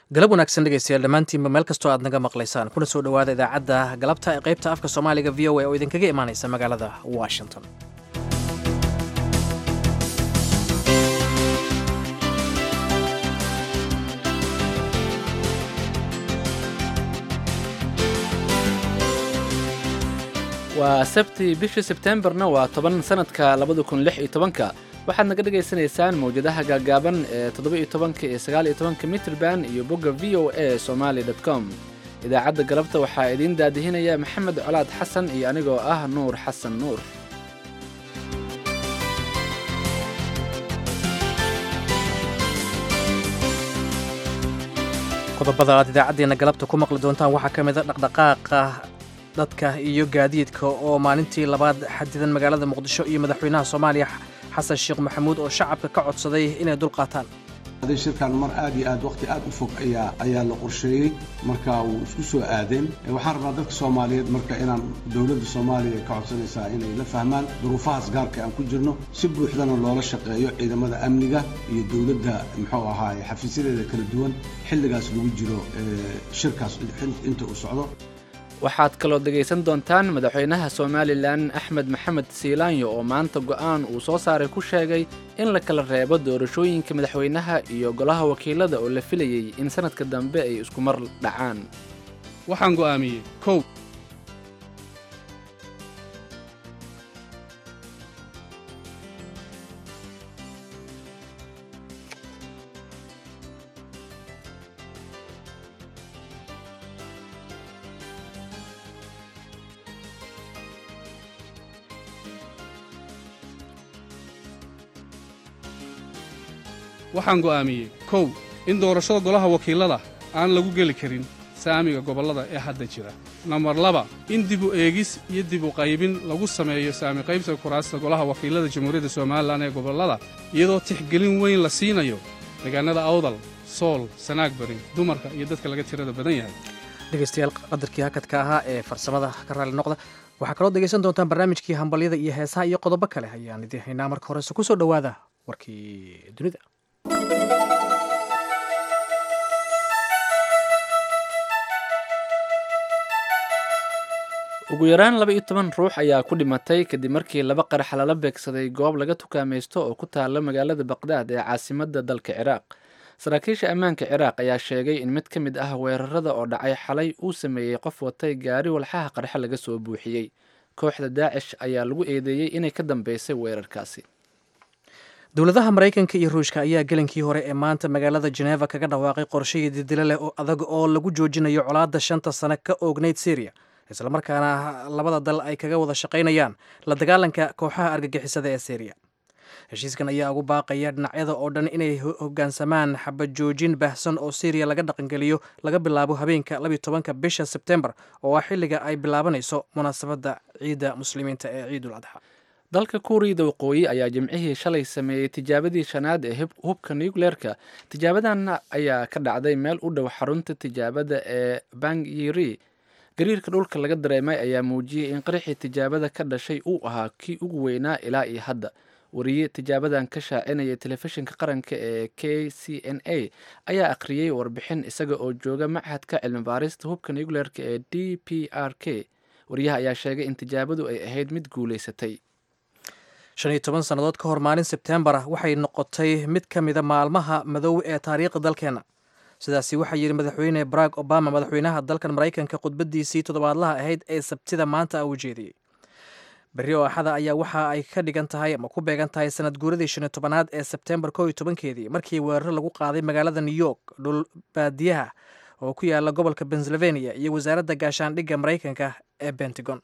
galab wanaagsan dhegeystayaal dhammaantiinba meel kastoo aad naga maqlaysaan kuna soo dhowaada idaacadda galabta ee qaybta afka soomaaliga v o a oo idinkaga imaanaysa magaalada washington waa sabti bishii sebteembarna waa toban sanadka labada kun lix iyo tobanka waxaad naga dhagaysanaysaan mawjadaha gaagaaban ee toddoba iyo tobanka iyo sagaal iyo tobanka mitrban iyo bogga v o a somali dot com idaacadda galabta waxaa idiin daadihinaya maxamed colaad xasan iyo anigoo ah nuur xasan nuur qodobada aad idaacaddeenna galabta ku maqli doontaan waxaa ka mid a dhaqdhaqaaqa dadka iyo gaadiidka oo maalintii labaad xadidan magaalada muqdisho iyo madaxweynaha soomaaliya xasan sheekh maxamuud oo shacabka ka codsaday inay dulqaataan shirkan mar aad iyo aad waqti aad u fog ayaa ayaa la qorsheeyey marka wuu isku soo aadeen waxaan rabnaa dadka soomaaliyeed marka inaan dowladda soomaaliya ka codsanaysaa inay la fahmaan duruufahaas gaarka aan ku jirno si buuxdana loola shaqeeyo ciidamada amniga iyo dowladda muxuu ahaaye xafiisyadeeda kala duwan xilligaas lagu jiro shirkaas inta uu socdo waxaad kaloo dhegaysan doontaan madaxweynaha somalilan axmed maxamed siilaanyo oo maanta go'aan uu soo saaray ku sheegay in la kala reebo doorashooyinka madaxweynaha iyo golaha wakiilada oo la filayey in sanadka dambe ay isku mar dhacaan waxaan go'aamiyey kow waxaan go'aamiyey kow in doorashada golaha wakiilada aan lagu geli karin saamiga gobollada ee hadda jira nambar laba in dibu eegis iyo dibu qaybin lagu sameeyo saami qaybta kuraasta golaha wakiilada jamhuuriyadda somalilan ee gobollada iyadoo tixgelin weyn la siinayo deegaanada awdal sool sanaag bari dumarka iyo dadka laga tirada badan yahay dhegeystayaal qadarkii hakadka ahaa ee farsamada ka raali noqda waxaa kaloo dhegeysan doontaan barnaamijkii hambalyada iyo heesaha iyo qodobo kale ayaan idiin haynaa marka horese ku soo dhowaada warkii dunida ugu yaraan laba iyo toban ruux ayaa ku dhimatay kadib markii laba qarax lala beegsaday goob laga tukaamaysto oo ku taala magaalada baqdaad ee caasimadda dalka ciraaq saraakiisha ammaanka ciraaq ayaa sheegay in mid ka mid ah weerarada oo dhacay xalay uu sameeyey qof watay gaari walxaha qarxe laga soo buuxiyey kooxda daacish ayaa lagu eedeeyey inay ka dambeysay weerarkaasi dowladaha maraykanka iyo ruushka ayaa gelinkii hore ee maanta magaalada jeneva kaga dhawaaqay qorshihii didilo leh oo adag oo lagu joojinayo colaadda shanta sane ka oognayd syriya islamarkaana labada dal ay kaga wada shaqaynayaan la dagaalanka kooxaha argagixisada ee syriya heshiiskan ayaa ugu baaqaya dhinacyada oo dhan inay hoggaansamaan xabad joojin baahsan oo syriya laga dhaqangeliyo laga bilaabo habeenka labiyo tobanka bisha sebtembar oo ah xilliga ay bilaabanayso munaasabadda ciidda muslimiinta ee ciidul adxa dalka kuuriyada waqooyi ayaa jimcihii shalay sameeyey tijaabadii shanaad ee hubka nucleerka tijaabadan ayaa ka dhacday meel u dhow xarunta tijaabada ee bangyiri gariirka dhulka laga dareemay ayaa muujiyey in qaraxii tijaabada ka dhashay uu ahaa kii ugu weynaa ilaa iyo hadda wariye tijaabadan ka shaacinaya telefishinka qaranka ee k c n a ayaa akhriyey warbixin isaga oo jooga machadka cilmi baarista hubka nucleerka ee d p r k wariyaha ayaa sheegay in tijaabadu ay ahayd mid guulaysatay shan iyo toban sannadood ka hor maalin sebtembar waxay noqotay mid ka mida maalmaha madow ee taariikhda dalkeenna sidaasi waxaa yidhi madaxweyne barack obama madaxweynaha dalkan maraykanka khudbadiisii toddobaadlaha ahayd ee sabtida maanta u jeediyey berri oo axada ayaa waxa ay ka dhigan tahay ama ku beegan tahay sanad guuradii shan iyo tobanaad ee sebtembar kow iyo tobankeedii markii weeraro lagu qaaday magaalada new york dhul baadiyaha oo ku yaala gobolka pennsylvania iyo wasaaradda gaashaandhigga maraykanka ee bentagon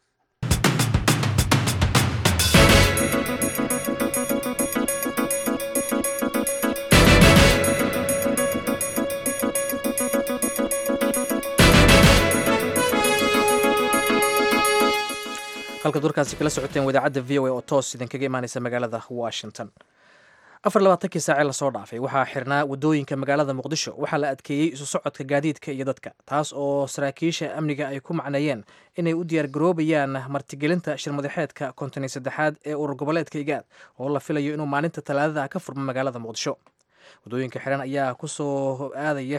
halkaad warkaasi kala socoteen wadaacadda v o a oo toos idinkaga imaaneysa magaalada washington afar labaatankii saacee lasoo dhaafay waxaa xirnaa waddooyinka magaalada muqdisho waxaa la adkeeyey isu socodka gaadiidka iyo dadka taas oo saraakiisha amniga ay ku macneeyeen inay u diyaargaroobayaan martigelinta shirmadaxeedka konton saddexaad ee urur goboleedka igaad oo la filayo inuu maalinta talaadada ka furmo magaalada muqdisho waddooyinka xiran ayaa kusoo aadaya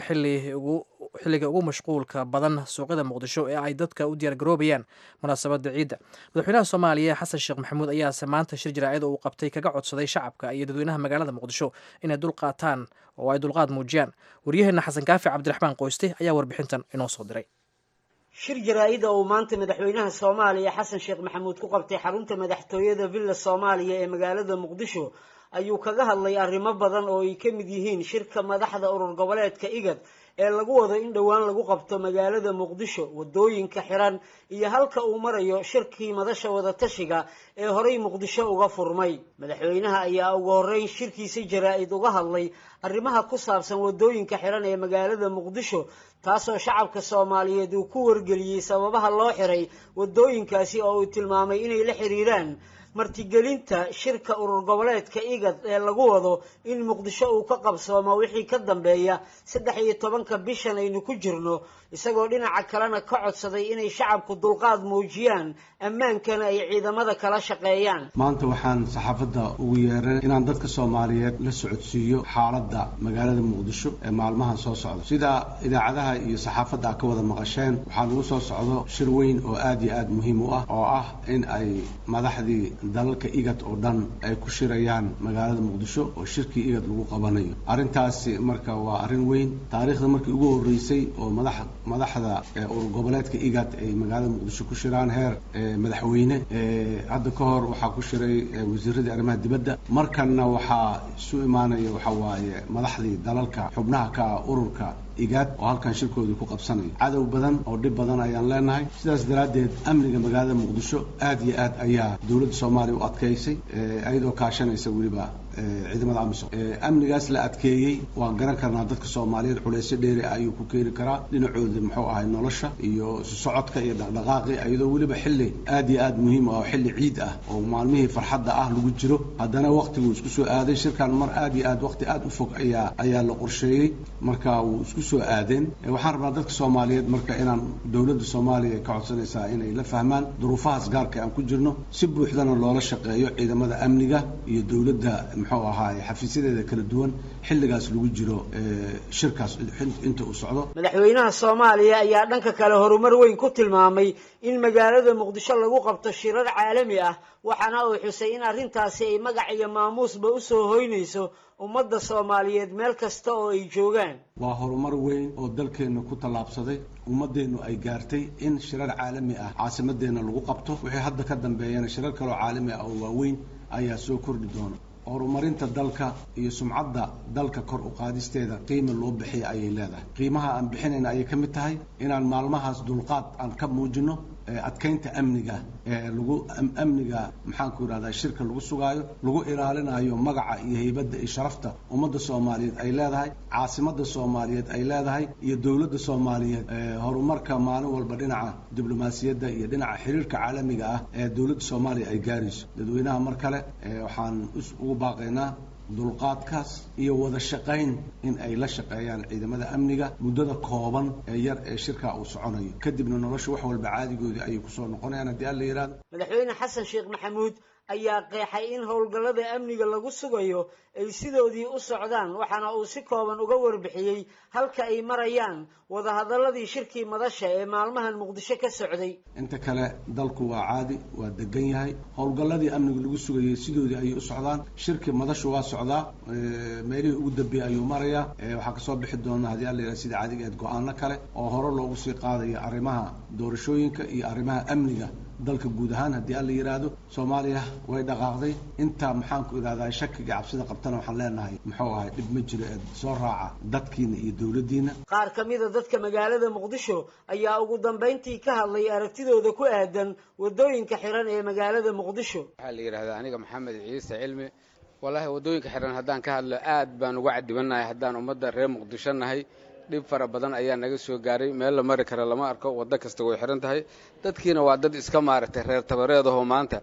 xilliga ugu mashquulka badan suuqyada muqdisho ee ay dadka u diyaargaroobayaan munaasabadda ciidda madaxweynaha soomaaliya xasan sheekh maxamuud ayaase maanta shir jaraa'id uu qabtay kaga codsaday shacabka iyo dadweynaha magaalada muqdisho inay dulqaataan oo ay dulqaad muujiyaan waryaheena xasan kaafi cabdiraxmaan qoyste ayaa warbixintan inoo soo diray shir jaraa-ida uu maanta madaxweynaha soomaaliya xasan sheekh maxamuud ku qabtay xarunta madaxtooyada villa soomaaliya ee magaalada muqdisho ayuu kaga hadlay arrimo badan oo ay ka mid yihiin shirka madaxda urur goboleedka igad ee lagu wado in dhowaan lagu qabto magaalada muqdisho waddooyinka xiran iyo halka uu marayo shirkii madasha wadatashiga ee horay muqdisho uga furmay madaxweynaha ayaa ugu horreyn shirkiisa jaraa-id uga hadlay arrimaha ku saabsan waddooyinka xiran ee magaalada muqdisho taasoo shacabka soomaaliyeed uu ku wargeliyey sababaha loo xiray waddooyinkaasi oo uu tilmaamay inay la xiriiraan martigelinta shirka urur goboleedka igad ee lagu wado in muqdisho uu ka qabsoomo wixii ka dambeeya saddex iyo tobanka bishan aynu ku jirno isagoo dhinaca kalena ka codsaday inay shacabku dulqaad muujiyaan ammaankana ay ciidamada kala shaqeeyaan maanta waxaan saxaafadda ugu yeeran inaan dadka soomaaliyeed la socodsiiyo xaaladda magaalada muqdisho ee maalmahan soo socda sida idaacadaha iyo saxaafadda ka wada maqasheen waxaa lagu soo socdo shir weyn oo aada iyo aada muhiim u ah oo ah in ay madaxdii dalalka igad oo dhan ay ku shirayaan magaalada muqdisho oo shirkii igad lagu qabanayo arrintaasi marka waa arrin weyn taariikhda markii ugu horreysay oo madax madaxda urur goboleedka igad ay magaalada muqdisho ku shiraan heer madaxweyne hadda ka hor waxaa ku shiray wasiiradii arrimaha dibadda markanna waxaa isu imaanaya waxa waaye madaxdii dalalka xubnaha ka ah ururka igaad oo halkan shirkoodii ku qabsanaya cadow badan oo dhib badan ayaan leenahay sidaas daraaddeed amniga magaalada muqdisho aada iyo aad ayaa dowladda soomaaliya u adkaysay iyadoo kaashanaysa weliba ciidamada amisom amnigaas la adkeeyey waan garan karnaa dadka soomaaliyeed culaysyo dheeri ah ayuu ku keeni karaa dhinacooda muxuu ahay nolosha iyo socodka iyo dhaqdhaqaaqi iyadoo weliba xilli aada iyo aada muhiim ah oo xilli ciid ah oo maalmihii farxadda ah lagu jiro haddana waktiguu isku soo aaday shirkan mar aada iyo aad waqti aada u fog ayaa ayaa la qorsheeyey marka wuu isku soo aadeen waxaan rabnaa dadka soomaaliyeed marka inaan dowladda soomaaliya ka codsanaysaa inay la fahmaan duruufahaas gaarka aan ku jirno si buuxdana loola shaqeeyo ciidamada amniga iyo dowladda muxuu ahaay xafiisyadeeda kala duwan xilligaas lagu jiro shirkaas inta uu socdo madaxweynaha soomaaliya ayaa dhanka kale horumar weyn ku tilmaamay in magaalada muqdisho lagu qabto shirar caalami ah waxaana uu xusay in arrintaasi ay magac iyo maamuusba usoo hoynayso ummadda soomaaliyeed meel kasta oo ay joogaan waa horumar weyn oo dalkeenna ku tallaabsaday ummadeennu ay gaartay in shirar caalami ah caasimadeenna lagu qabto wixii hadda ka dambeeyana shirar kaloo caalami ah oo waaweyn ayaa soo kordhi doona horumarinta dalka iyo sumcadda dalka kor u qaadisteeda qiima loo bixiya ayay leedahay qiimaha aan bixinayna ayay ka mid tahay inaan maalmahaas dulqaad aan ka muujino adkaynta amniga lagu amniga maxaanku yidhahdaa shirka lagu sugaayo lagu ilaalinayo magaca iyo heybadda iyo sharafta ummadda soomaaliyeed ay leedahay caasimadda soomaaliyeed ay leedahay iyo dowladda soomaaliyeed horumarka maalin walba dhinaca diblomaasiyadda iyo dhinaca xiriirka caalamiga ah ee dowladda soomaaliya ay gaarayso dadweynaha mar kale waxaan ugu baaqaynaa dulqaadkaas iyo wada shaqayn in ay la shaqeeyaan ciidamada amniga muddada kooban ee yar ee shirkaa uu soconayo kadibna nolosha wax walba caadigoodii ayay kusoo noqonayaan haddii alla yidhahdo madaxweyne xasan sheekh maxamuud ayaa qeexay in howlgallada amniga lagu sugayo ay sidoodii u socdaan waxaana uu si kooban uga warbixiyey halka ay marayaan wadahadalladii shirkii madasha ee maalmahan muqdisho ka socday inta kale dalku waa caadi waa degan yahay howlgalladii amniga lagu sugayay sidoodii ayay u socdaan shirkii madashu waa socdaa meelihii ugu dambeeyey ayuu marayaa waxaa kasoo bixi doona haddii alla yidhahdo sida caadigeed go-aano kale oo hore loogu sii qaadayo arrimaha doorashooyinka iyo arrimaha amniga dalka guud ahaan haddii alla yidhaahdo soomaaliya way dhaqaaqday intaa maxaanku idhahdaa shakiga cabsida qabtana waxaan leenahay muxuu ahay dhib ma jiro ee soo raaca dadkiina iyo dowladdiina qaar ka mida dadka magaalada muqdisho ayaa ugu dambayntii ka hadlay aragtidooda ku aadan waddooyinka xiran ee magaalada muqdisho waxaa la yidhahdaa aniga maxamed ciise cilmi wallaahi waddooyinka xiran haddaan ka hadlo aad baan uga cadibanahay haddaan ummadda reer muqdisho nahay dhib fara badan ayaa naga soo gaaray meel la mari kara lama arko waddo kasta way xihan tahay dadkiina waa dad iska maaragtay reer tabareedahoo maanta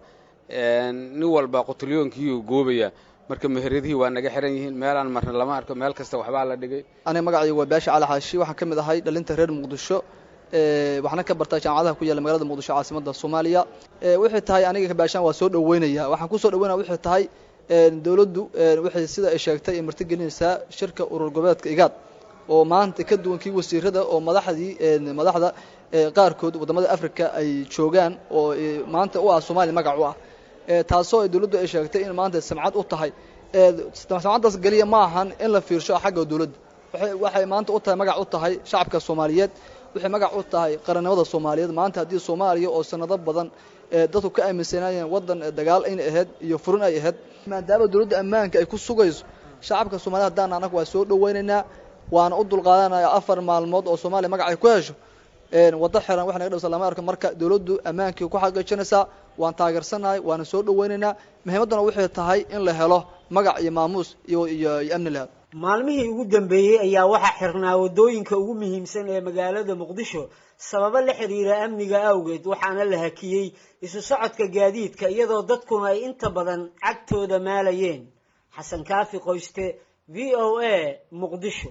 nin walba qutulyoonkiyuu goobaya marka meheradihii waa naga xihan yihiin meelaan marna lama arko meel kasta waxbaa la dhigay aniga magacaygu waa baasha cali xaashi waxaan ka mid ahay dhalinta reer muqdisho waxaana ka bartaa jaamacadaha ku yaalla magaalada muqdisho caasimadda soomaaliya wixii tahay aniga kabaashaan waa soo dhoweynaya waxaan kusoo dhoweynaya wixii tahay dowladdu waxay sida ay sheegtay ay martigelinaysaa shirka urur goboleedka igaad oo maanta ka duwan kii wasiirada oo madaxdii madaxda qaarkood wadamada africa ay joogaan oo maanta u ah soomaaliya magac u ah taasoo ay dowladdu ay sheegtay in maanta samcad u tahay samcaddaas geliya ma ahan in la fiirsho xagga dowladda waxay maanta u tahay magac u tahay shacabka soomaaliyeed waxay magac u tahay qarannimada soomaaliyeed maanta haddii soomaaliya oo sanado badan dadku ka aaminsanayeen waddan dagaal inay ahayd iyo furin ay ahayd maadaama dowladda ammaanka ay ku sugayso shacabka soomaaliyed haddaan anagu waa soo dhawaynaynaa waana u dulqaadanaya afar maalmood oo soomaaliya magac ay ku hesho waddo xiran wax naga dhawsa lama arko marka dowladdu ammaankii ku xaqiijinaysaa waan taageersanahay waana soo dhawaynaynaa muhiimaddana waxay tahay in la helo magac iyo maamuus iyo iyo iyo amni lahaad maalmihii ugu dambeeyey ayaa waxaa xirnaa waddooyinka ugu muhiimsan ee magaalada muqdisho sababo la xiriira amniga awgeed waxaana la hakiyey isu socodka gaadiidka iyadoo dadkuna ay inta badan cagtooda maalayeen xasan kaafi qoyste v o a muqdisho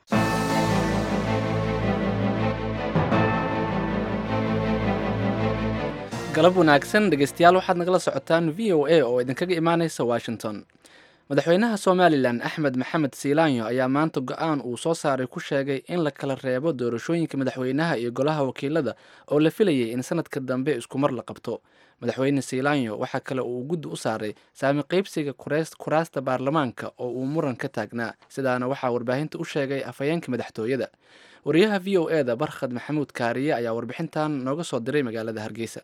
galab wanaagsan dhegeystayaal waxaad nagala socotaan v o a oo idinkaga imaaneysa washington madaxweynaha somalilan axmed maxamed siilaanyo ayaa maanta go-aan uu soo saaray ku sheegay in la kala reebo doorashooyinka madaxweynaha iyo golaha wakiilada oo la filayay in sanadka dambe iskumar la qabto madaxweyne siilaanyo waxaa kale uu guddi u saaray saami qeybsiga kuraasta baarlamaanka oo uu muran ka taagnaa sidaana waxaa warbaahinta u sheegay afhayeenka madaxtooyada wariyaha v o e da barkhad maxamuud kaariye ayaa warbixintan nooga soo diray magaalada hargeysa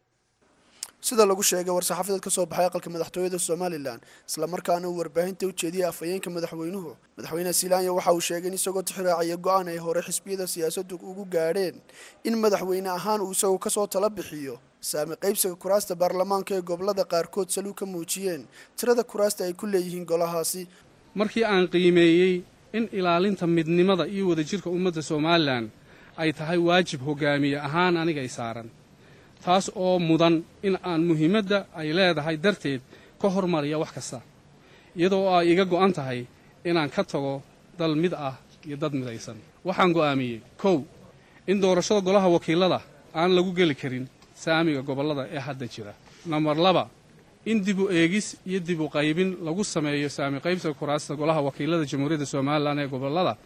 sida lagu sheegay war-saxaafadeed ka soo baxay aqalka madaxtooyada somalilan islamarkaana uu warbaahinta u jeediyey afhayeenka madaxweynuhu madaxweyne silaanya waxa uu sheegay in isagoo tixraacaya go-aan ay hore xisbiyada siyaasaddu ugu gaadheen in madaxweyne ahaan uu isagu kasoo tala bixiyo saami qaybsiga kuraasta baarlamaanka ee gobolada qaarkood saluu ka muujiyeen tirada kuraasta ay ku leeyihiin golahaasi markii aan qiimeeyey in ilaalinta midnimada iyo wadajirka ummadda somalilan ay tahay waajib hogaamiye ahaan anigay saaran taas oo mudan in aan muhiimadda ay leedahay darteed ka hormariya wax kasta iyadoo ay iga go'an tahay inaan ka tago dal mid ah iyo dad midaysan waxaan go'aamiyey kow in doorashada golaha wakiilada aan lagu geli karin saamiga gobollada ee hadda jira nambar laba in dibu eegis iyo dibu qaybin lagu sameeyo saami qaybsiga kuraasta golaha wakiilada jamhuuriyadda somalilan ee gobollada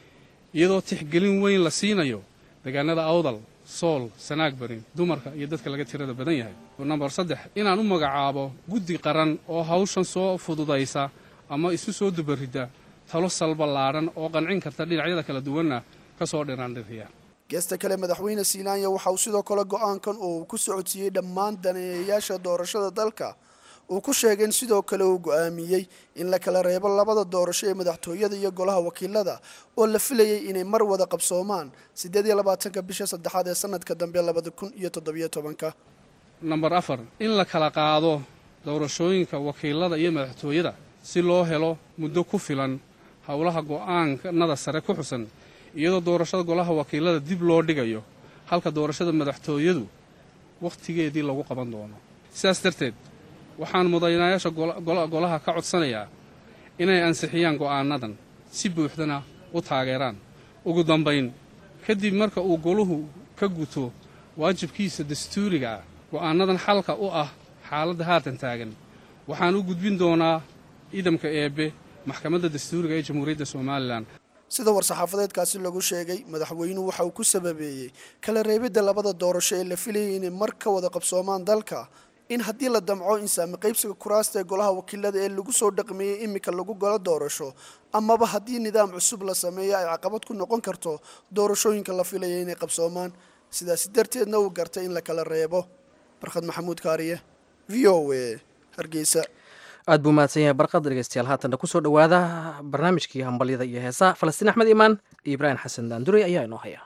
iyadoo tixgelin weyn la siinayo deegaanada awdal sool sanaag barin dumarka iyo dadka laga tirada badan yahay nambar saddex inaan u magacaabo guddi qaran oo hawshan soo fududaysa ama isu soo dubarida talo salballaadhan oo qancin karta dhinacyada kala duwanna ka soo dhiraandhiriya geesta kale madaxweyne silaanya waxa uu sidoo kale go-aankan uu ku socodsiiyey dhammaan daneeyayaasha doorashada dalka uu ku sheegay in sidoo kale uu go-aamiyey in la kala reebo labada doorasho ee madaxtooyada iyo golaha wakiilada oo la filayay inay mar wada qabsoomaan siddeed iyo labaatanka bisha saddexaad ee sanadka dambe labada kun iyo toddobiyo tobanka nambar afar in la kala qaado doorashooyinka wakiilada iyo madaxtooyada si loo helo muddo ku filan howlaha go-aankanada sare ku xusan iyadoo doorashada golaha wakiilada dib loo dhigayo halka doorashada madaxtooyadu wakhtigeedii lagu qaban doono sidaas darteed waxaan mudanayaasha golaha ka codsanayaa inay ansixiyaan go'aanadan si buuxdana u taageeraan ugu dambayn kadib marka uu goluhu ka guto waajibkiisa dastuuriga ah go'aanadan xalka u ah xaaladda haatan taagan waxaan u gudbin doonaa idamka eebbe maxkamadda dastuuriga ee jamhuuriyadda somalilan sida war-saxaafadeedkaasi lagu sheegay madaxweynuhu waxa uu ku sababeeyey kala reebidda labada doorasho ee la filayay inay mar ka wada qabsoomaan dalka in haddii la damco in saami qaybsiga kuraasta ee golaha wakiilada ee lagu soo dhaqmeeyey iminka lagu galo doorasho amaba haddii nidaam cusub la sameeyo ay caqabad ku noqon karto doorashooyinka la filaya inay qabsoomaan sidaasi darteedna uu gartay in la kala reebo barkhad maxamuud kaariye v o a hargeysa aad buu mahadsan yahay barqad dhegeystayaal haatanna kusoo dhowaada barnaamijkii hambalyada iyo heesaha falastiin axmed imaan iyo ibraahim xasan daandurey ayaa inoo haya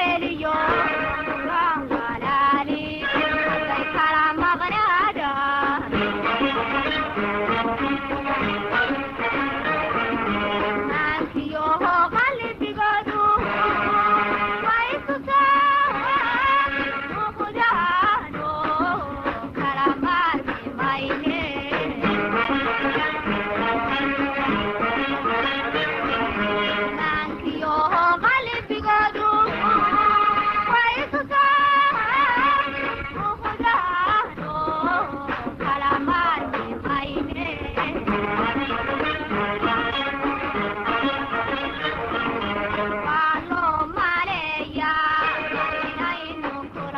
Thank you.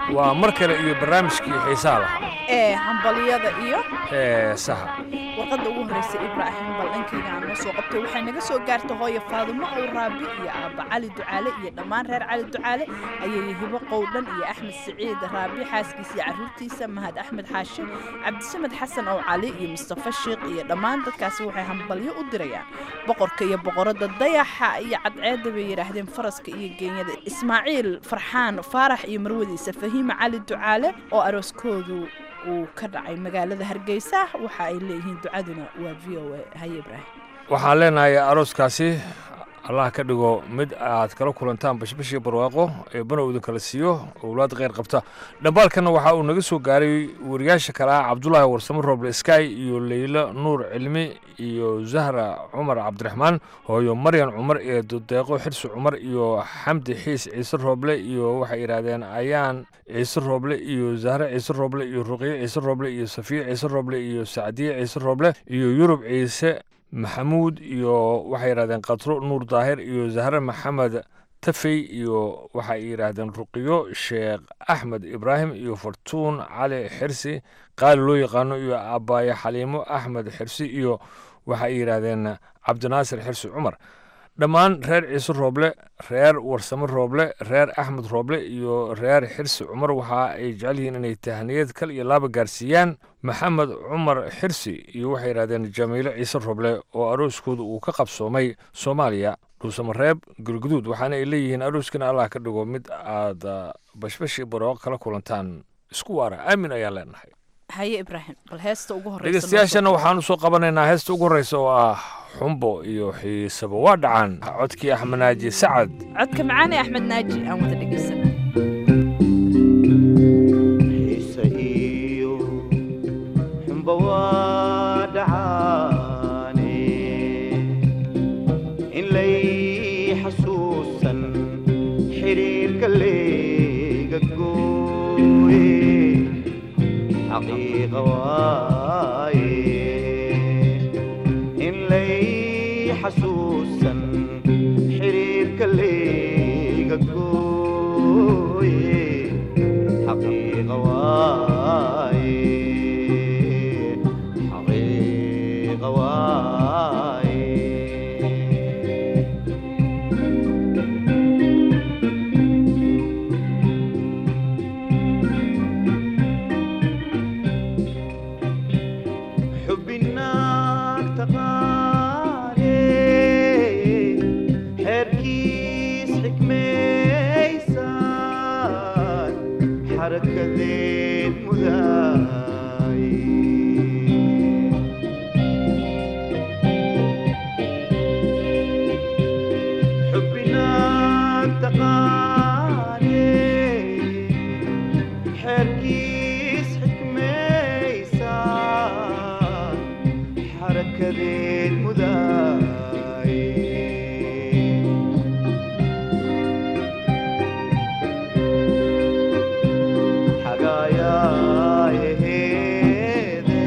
waa mar kale iyo barnaamijkii xiisaha lahaa ee hambaliyada iyo ee saha warqadda ugu horreysa ibraahim bal dhankayga aan noo soo qabtay waxay naga soo gaartay hooyo faadumo ow raabi iyo aabba cali ducaale iyo dhammaan reer cali ducaale ayay hibo qowdhan iyo axmed siciid raabi xaaskiisa iyo carruurtiisa mahad axmed xaashi cabdisamed xasan ow cali iyo mustafa shiikh iyo dhammaan dadkaasi waxay hambalyo u dirayaan boqorka iyo boqoradda dayaxa iyo cadceedda bay yidhaahdeen faraska iyo geenyada ismaaciil farxaan faarax iyo marwadiisa fahiima cali ducaale oo arooskoodu uu ka dhacay magaalada hargeysa waxa ay leeyihiin ducaduna waa v o a haye ibraahim waxaan leenahay arooskaasi allah ka dhigo mid aad kala kulantaan bashbashii barwaaqo ee banow idin kala siiyo owlaad kheyr qabta dhambaalkana waxa uu naga soo gaaray wariyaasha kale ah cabdulaahi warsamo roble sky iyo leylo nuur cilmi iyo zahra cumar cabdiraxmaan hooyo maryan cumar iyo dudeeqo xirsi cumar iyo xamdi xiis ciise rooble iyo waxay yidhaahdeen ayaan ciise rooble iyo zahre ciise rooble iyo ruqye ciise rooble iyo safiye ciise rooble iyo sacdiye ciise rooble iyo yurub ciise maxamuud iyo waxay yidhahdeen katro nuur daahir iyo zahre maxamed tafey iyo waxay yidhaahdeen ruqiyo sheekh axmed ibraahim iyo fartuun cali xirsi qaali loo yaqaano iyo abaaye xaliimo axmed xirsi iyo waxay yidhaahdeen cabdinaasir xirsi cumar dhammaan reer ciise rooble reer warsamo rooble reer axmed rooble iyo reer xirsi cumar waxa ay jecel yihiin inay tahniyad kal iyo laaba gaarsiiyaan maxamed cumar xirsi iyo waxay yidhahdeen jamiilo ciise rooble oo arooskooda uu ka qabsoomay soomaaliya dhuusamareeb gulguduud waxaana ay leeyihiin arooskana allah ka dhigo mid aad bashbashi barooq kala kulantaan isku waara aamin ayaan leenahay haye ibraahim bal heesta ugu horreysa dhegeystayaashana waxaan usoo qabanaynaa heesta ugu horreysa oo ah xumbo iyo xiisaba waa dhacaan codkii axmed naaji sacad codka macaan ee axmed naaji aan wada dhegeysana xiise iyo xumbo waa dhacaane in lay xasuusan xiriirka leega gooye xaqiiqa waaye in lay xasuusan xiriirka leega gooye xaqiiqa waaye xaqiiqa waaye xubinaag taqaane xeerkiis xikmaysaan xarakadeed mudaay xubinaag taqaane xeerkiis xikmaysaan xarakadeed mudaay xagaayaayahee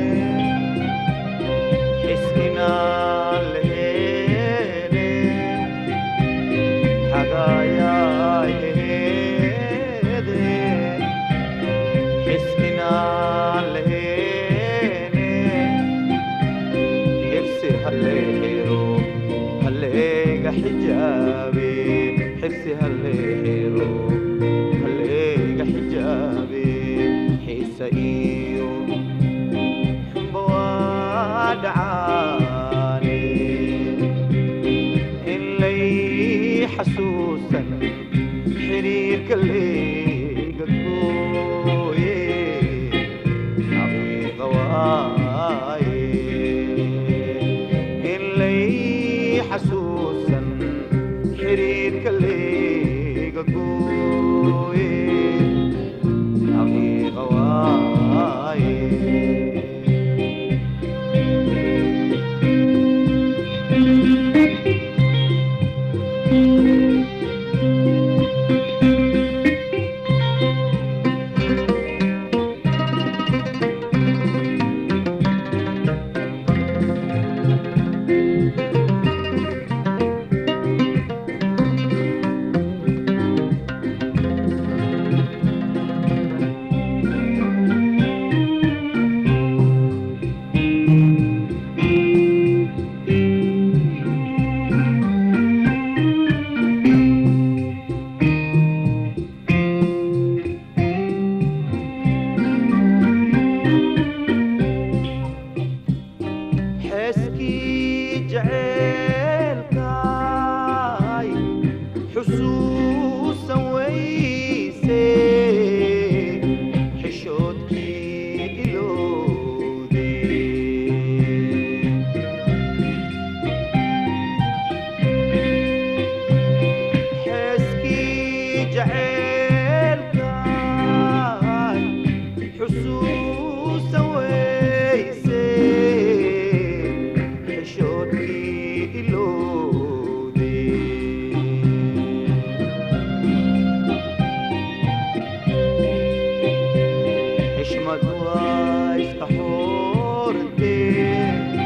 xishmad waa iska xoordee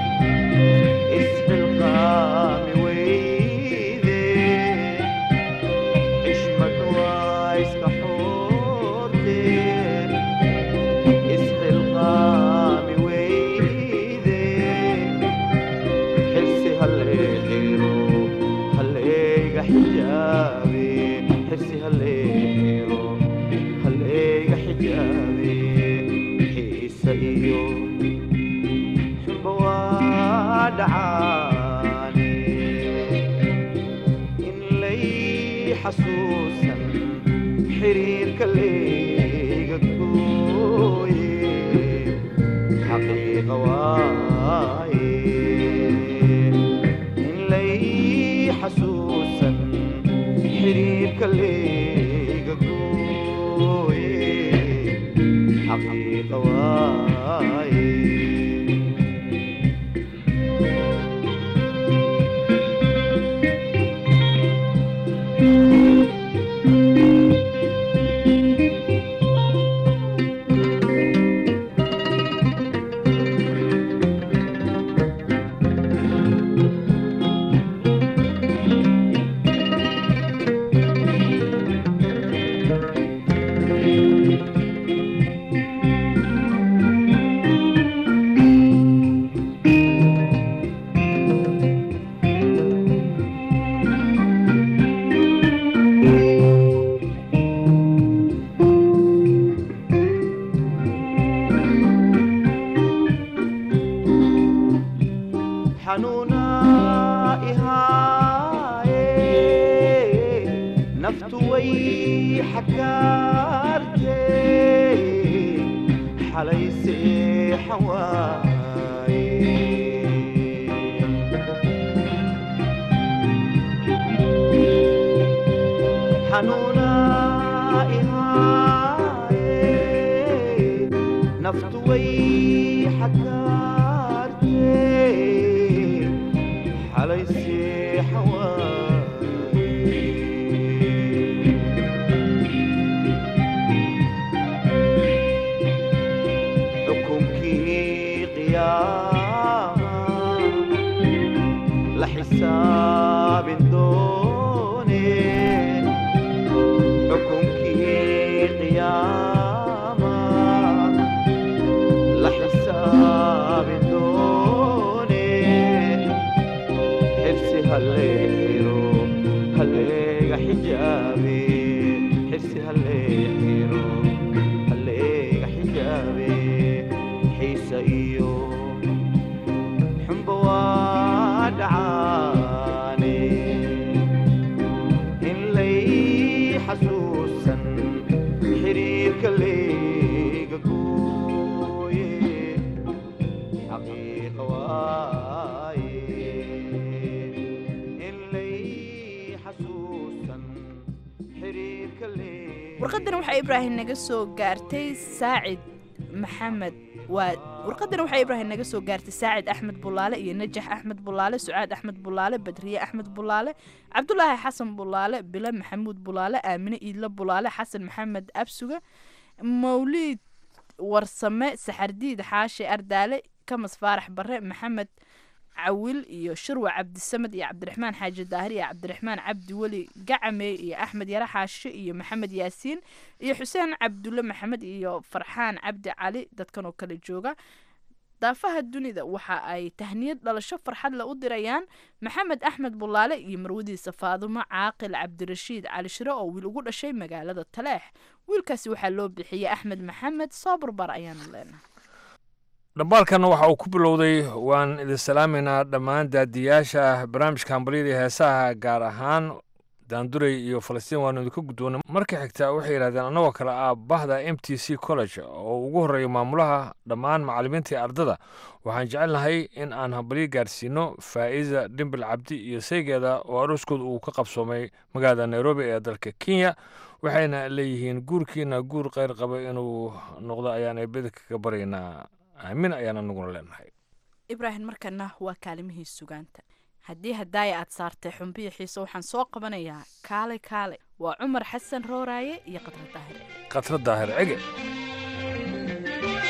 isxilqaami weyde xishmad waa iska xoordee isxilqaami weyde xirsi halleexiro halleega xijaabe xirsi halleexiro halleega xijaabe xiisa iyo xumba waa dhacaane in lay xasuusan xiriirka leega gooye xaqiiqa waaye in lay xasuusan xiriirka leega gooye xaqiiqa waaye xanuuna ihaaye naftu way xakaarte xalay seexan waaye xanuuna ihaaye naftu way xakaarte xalay seexan waaye xukunkii qiyaama la xisaabin doone xukunkii qiyaama la xisaabin doone xirsi halleexiro halleega xijaabe xirsi halleexiro halleega xijaabe xiisa iyo xumba waa dhacaane in lay xasuusan xiriirka leega gooye xaqiiqa waaye in lay xasuusan xiriirka leega warqadan waxaa ibraahim naga soo gaartay saacid maxamed waa warqadan waxaa ibraahim naga soo gaartay saacid axmed bulaale iyo najax axmed bulaale sucaad axmed bulaale badriye axmed bulaale cabdulaahi xasan bulaale bilo maxamuud bulaale aamine iidlo bulaale xasan maxamed absuga mawliid warsame saxardiid xaashi ardaale kamas faarax bare maxamed cawil iyo shirwa cabdisamed iyo cabdiraxmaan xaaji daahir iyo cabdiraxmaan cabdi weli gacame iyo axmed yare xaashi iyo maxamed yaasiin iyo xuseen cabdulle maxamed iyo farxaan cabdi cali dadkan oo kale jooga daafaha dunida waxa ay tahniyad dhalasho farxad le u dirayaan maxamed axmed bulaale iyo marwadiisa faadumo caaqil cabdirashiid cali shire oo wiil ugu dhashay magaalada taleex wiilkaasi waxaa loo bixiyey axmed maxamed soo barbar ayaanu leenahay dhambaalkanna waxa uu ku bilowday waan idin salaamaynaa dhammaan daadiyaasha barnaamijka hambalyada iyo heesaha gaar ahaan daanduray iyo falastiin waanu idinka guddoonay marka xigta waxay yidhahdeen annagoo kale ah bahda m t c college oo ugu horreeya maamulaha dhammaan macallimiinta iyo ardada waxaan jecelnahay in aan hambalyo gaarsiino faa'iida dhimbil cabdi iyo saygeeda oo arooskooda uu ka qabsoomay magaalada nairobi ee dalka kenya waxayna leeyihiin guurkiina guur kheyr qaba inuu noqdo ayaan eebada kaga baryaynaa aamin ayaan anaguna leenahay ibraahim markana waa kaalimihii sugaanta haddii hadaaya aad saartay xumbiya xiise waxaan soo qabanayaa kaale kaale waa cumar xasan rooraaye iyo qadra daahir khatra daahir cege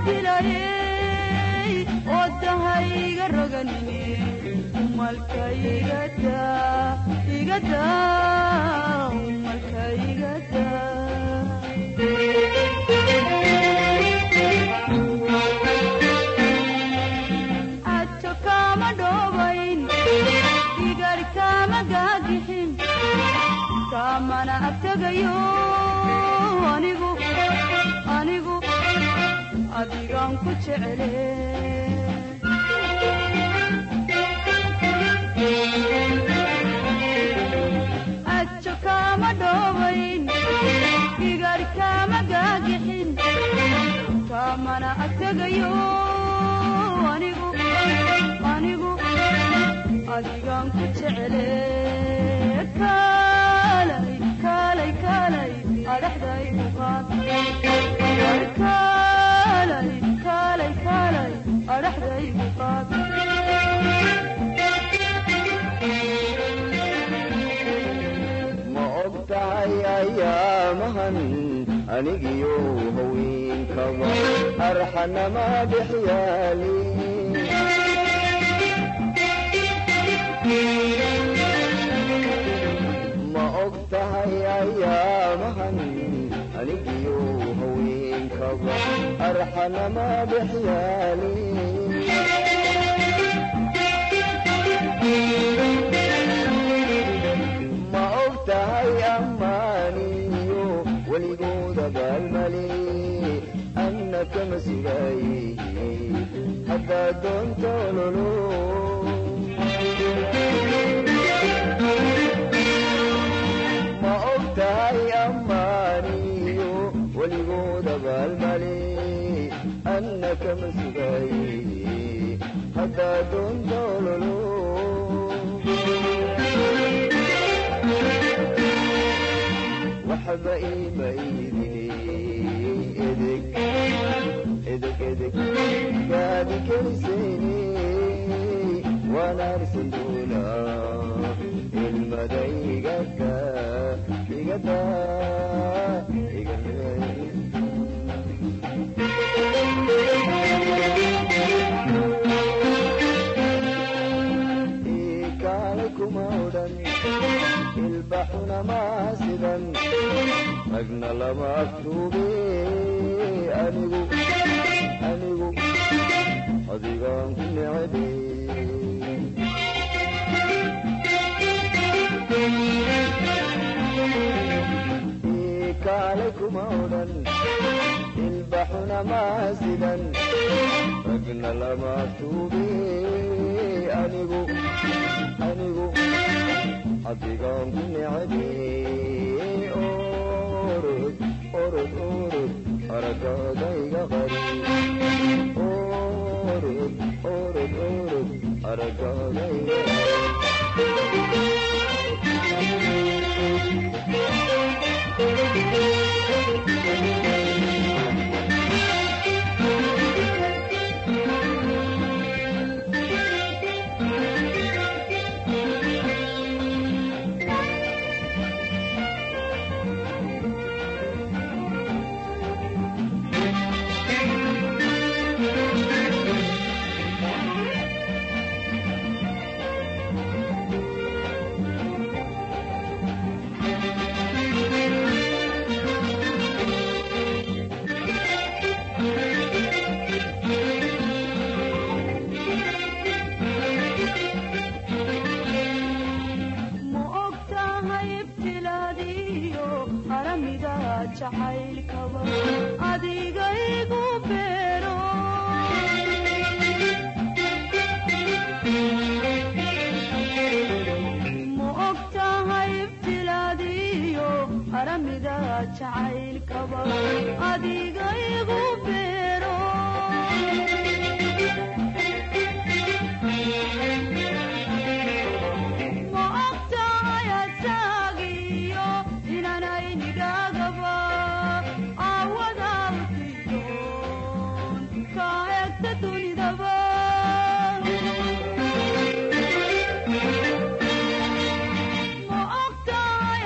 dilayey wadahayga roganine umalka igada igada umalka igada cajo kama dhobayn igar kama gaagixin kamana agtegayo anigu anigu adigaan ku jecele cajo kama dhobayn igar kama gaagixin kamana agtegayo anigu anigu adigaan ku jecele kaalay kaalay kaalay adhaxdaygu qaad kaalay kaalay kaalay adhaxdaygu qaad ma og tahay ayaamahan anigiyo haweenkaba arxanama dhexyaali ma og tahay ayaamahan anigiyo haweenkaba arxanama dhexyaali ma og tahay ammaaniyo weligooda baalmale anna kama sugaaye haddaa doonta ololo ma og tahay ammaaniyo weligooda baalmale anna kama sugaaye haddaa doonta ololo waxba iima iidine edeg edeg edeg gaadi kelisayne waan arsan doonaa ilmada igada igada igakaale kuma odhan ilbaxuna maasidan ragna lama aftuube anigu anigu adigaan ku necebe kaale kuma odhan ilbaxuna maasidan ragna lama aftuube anigu anigu adigaan ku necebe orod orod orod aragaadayga qari orod orod orod aragaadayga ma og tahay ibtilaadiyo aramiga jacaylkaba adiga igu beero ma og tahay ibtilaadiyo aramiga jacaylkaba adiga igu beero ma og tahay asaagiyo inanay nidhaagaba aawada utidoon ka egta dunidaba ma og tahay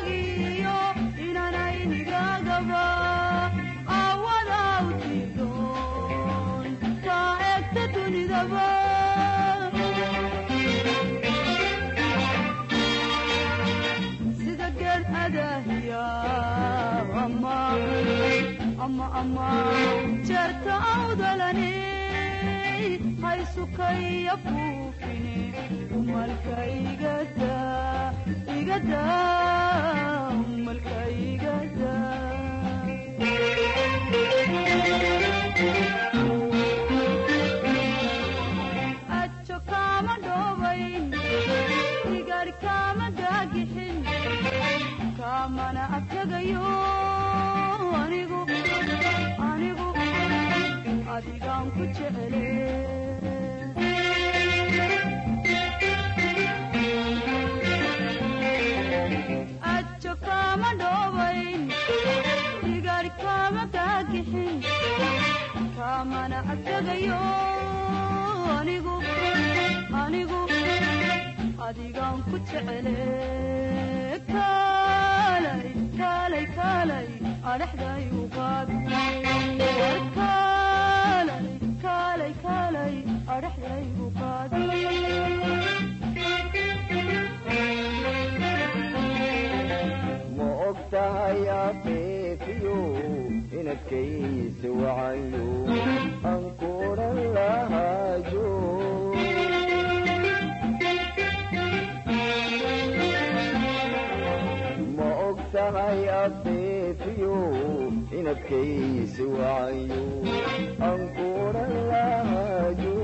asaagiyo inanay nidhaagaba aawada utidoon ama ama jeerta awdalane haysukaya buufine umalka igada igada umalka igada ajo kama dhobayn igar kama gaagixin kamana abtagayo anigu anigu adigaan ku jecele ajo kama dhobayn igar kama gaagixin kamana abtagayo anigu anigu adigaan ku jecele kaalay kaalay kaalay adhexday uqaad war kaalay kaalay kaalay adhexday uqaad ma og tahay afiifiyo inadkaysi wacayo aan kuran lahaajo ma og tahay afiifiyo inadkaysi wacayo aan kuran lahaajo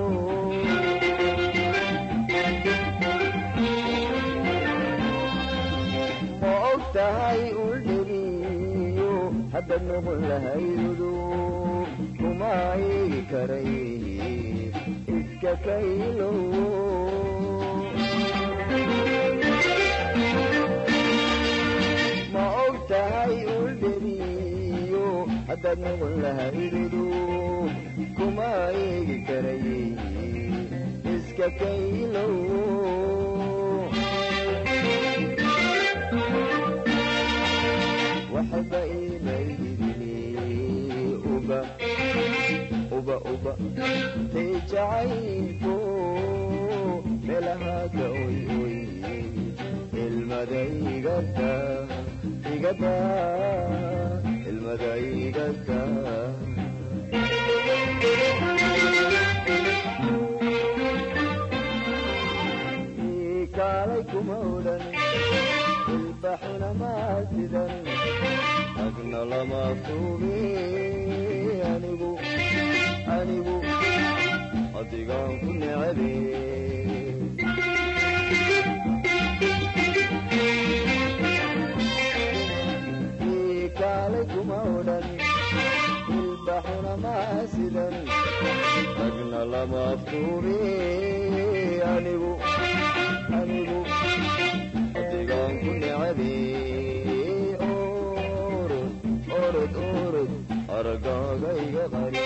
ma og tahay uldhegiyo hadda noqon lahaydudu kuma eegi karay iska kaylo ma og tahay uldhegiyo haddaad noqon lahaydudu kuma eegi karay iska kaylo waxba imaydini uba uba uba tay jacaylku meelahaaga oy oy ilmada igada igada ilmada igada kaalay kuma odhan ilbaxuna maasidan agna lama tuubi anigu anigu adigaan ku necebe kaalay kuma odhan ilbaxuna maasidan agna lama tuubi anigu anigu adigaan ku necebe orod orod orod aragaaga iga qari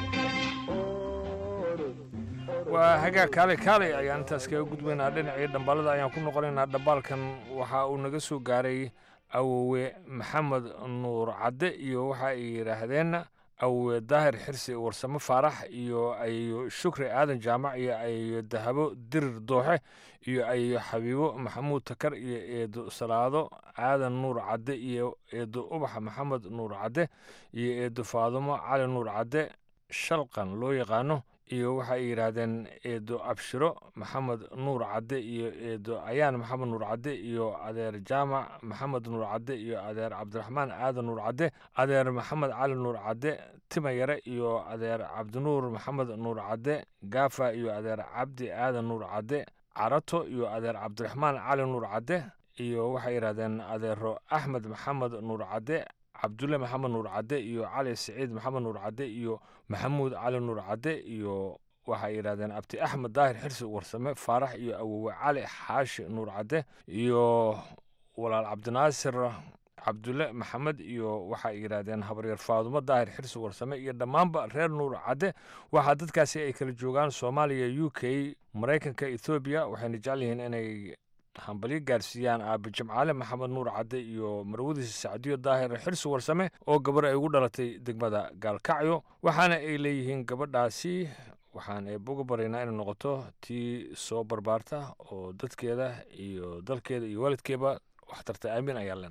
waa hagaag kaale kaale ayaan intaas kaga gudbaynaa dhinacii dhambaalada ayaan ku noqonaynaa dhambaalkan waxa uu naga soo gaaray awowe maxamed nuur cadde iyo waxa ay yidhaahdeen awowe daahir xirsi warsamo faarax iyo ayo shukri aadan jaamac iyo ayo dahabo dirir dooxe iyo ayo xabiibo maxamuud takar iyo eedo salaado aadan nuur cadde iyo eedo ubax maxamed nuur cadde iyo eedo faadumo cali nuur cadde shalqan loo yaqaano iyo waxa ay yidhaahdeen eedo abshiro maxamed nuur cadde iyo eedo ayaan maxamed nuur cadde iyo adeer jaamac maxamed nuur cadde iyo adeer cabdiraxmaan aadan nuur cadde adeer maxamed cali nuur cadde tima yare iyo adeer cabdinuur maxamed nuur cadde gaafa iyo adeer cabdi aadan nuur cadde carato iyo adeer cabdiraxmaan cali nuur cadde iyo waxay yidhahdeen adeero axmed maxamed nuur cadde cabdulle maxamed nuur cadde iyo cali siciid maxamed nuur cadde iyo maxamuud cali nuur cadde iyo waxay yidhahdeen abti axmed daahir xirsi warsame faarax iyo awowe cali xaashi nuur cadde iyo walaal cabdinaasir cabdulle maxamed iyo waxay yidhaahdeen habaryar faadumo daahir xirsi warsame iyo dhammaanba reer nuur cadde waxaa dadkaasi ay kala joogaan soomaaliya u k maraykanka ethoobiya waxayna jecel yihiin inay hambalyo gaarsiiyaan aabe jimcaale maxamed nuur cadde iyo marwadiisa sacdiyo daahir xirsi warsame oo gabar ay ugu dhalatay degmada gaalkacyo waxaana ay leeyihiin gabadhaasi waxaan eeboga baraynaa inay noqoto tii soo barbaarta oo dadkeeda iyo dalkeeda iyo waalidkeeba waxtarta aamin ayaan leenahay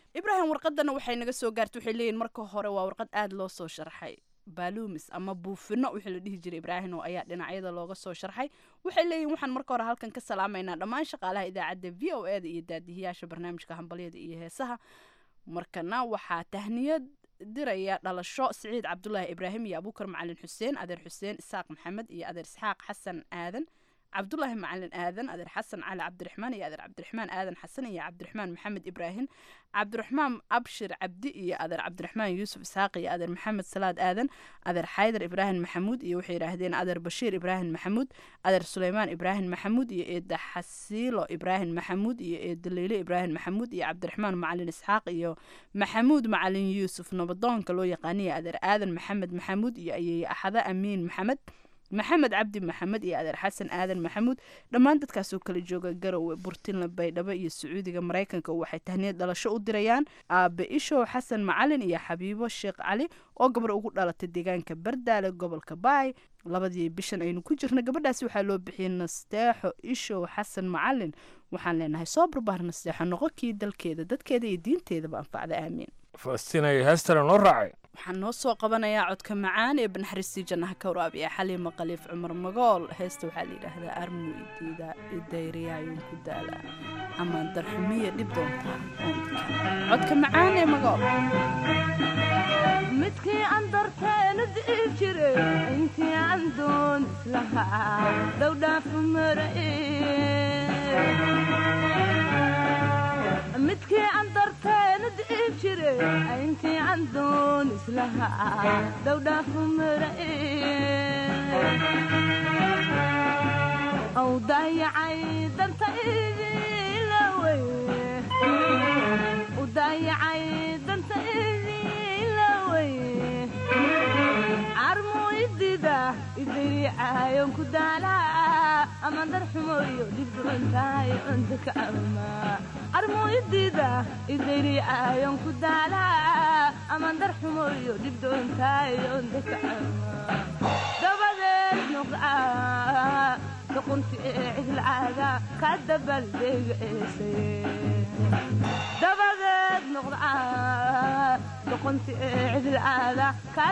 ibraahim warqadana waxay naga soo gaartay waxay leeyihin marka hore waa warqad aada loo soo sharxay baaluumis ama buufino wixii la dhihi jiray ibraahim oo ayaa dhinacyada looga soo sharxay waxay leeyihin waxaan marka hore halkan ka salaamaynaa dhammaan shaqaalaha idaacadda v o e da iyo daadihiyaasha barnaamijka hambalyada iyo heesaha markana waxaa tahniyad diraya dhalasho siciid cabdulaahi ibraahim iyo abuukar macalin xuseen adeer xuseen isaaq maxamed iyo adeer isxaaq xasan aadan cabdulaahi macalin aadan adeer xasan cali cabdiraxmaan iyo adeer cabdiraxmaan aadan xasan iyo cabdiraxmaan maxamed ibraahim cabdiraxmaan abshir cabdi iyo adeer cabdiraxmaan yuusuf isxaaq iyo adeer maxamed salaad aadan adeer xaydar ibraahim maxamuud iyo waxay yidhaahdeen adeer bashiir ibraahim maxamuud adeer suleymaan ibraahim maxamuud iyo eeda xasiilo ibraahim maxamuud iyo eeda leyle ibraahim maxamuud iyo cabdiraxmaan macalin isxaaq iyo maxamuud macalin yuusuf nabadoonka loo yaqaaniya adeer aadan maxamed maxamuud iyo ayey axada amiin maxamed maxamed cabdi maxamed iyo adeer xasan aadan maxamuud dhammaan dadkaasoo kala jooga garowe burtinla baydhabo iyo sacuudiga maraykanka waxay tahniyad dhalasho u dirayaan aabe ishow xasan macalin iyo xabiibo sheekh cali oo gabar ugu dhalatay deegaanka bardaale gobolka baay labadii bishan aynu ku jirna gabadhaasi waxaa loo bixiyey nasteexo ishow xasan macalin waxaan leenahay soo barbaar nasteexo noqo kii dalkeeda dadkeeda iyo diinteedaba anfacda aamiin falastiin ay heestana noo raacay waxaan noo soo qabanayaa codka macaan ee banaxariistii jannaha ka waraabiya xaliima khaliif cumar magool heesta waxaa la yidhaahdaa armu idiida idayriyaayun ku daala ama darxumiya dhib doontaa codka macaan ee magool midkii aan darteena di'i jire intii aan doon islahaa dhowdhaafu marae midkii aan darteena di'i jire intii aan doon islahaa dhowdhaafu marae aw daayacay danta idilawey u daayacay danta idilawey carmu idida idiriicaayon ku daalaa ama darxumoyo dhibdoontahay onta ka ama carmu idida idiriicaayon ku daalaa ama darxumoyo dhibdoontahay onta ka ama dabadeed noqdaa doqonti ee cidlacaaga ka dabaldeegaesay dabadeed noqdaa doqonti ee cidlacaaga ka